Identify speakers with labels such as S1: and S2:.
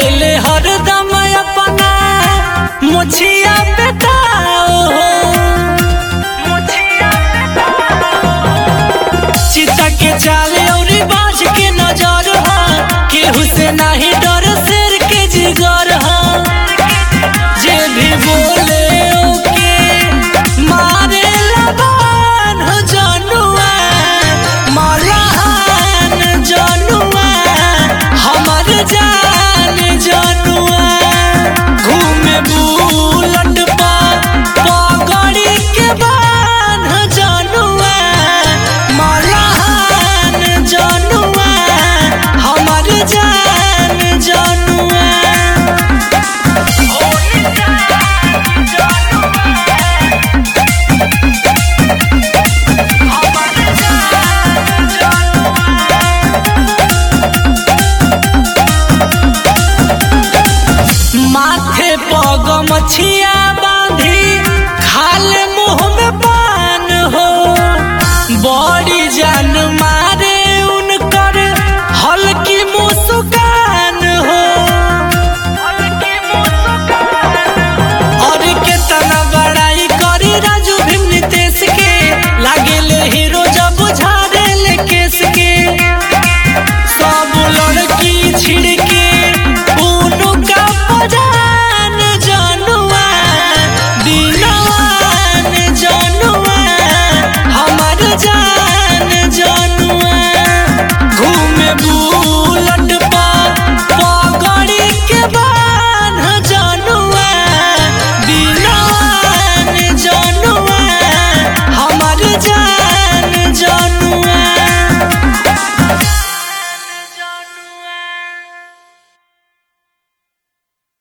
S1: रहेले हरदम अपना मुछिया बेटाओ चिता के चाले और बाज के नजर हा केहू से नाही डर शेर के जिगर हा जे भी बोले ओके मारे लबान हो जनुआ मलाहान जनुआ हमर जान जनुआ घूमे बुलट पा पगड़ी के बान हो जनुआ मलाहान जनुआ हमर जान जनुआ माथे पग मछिया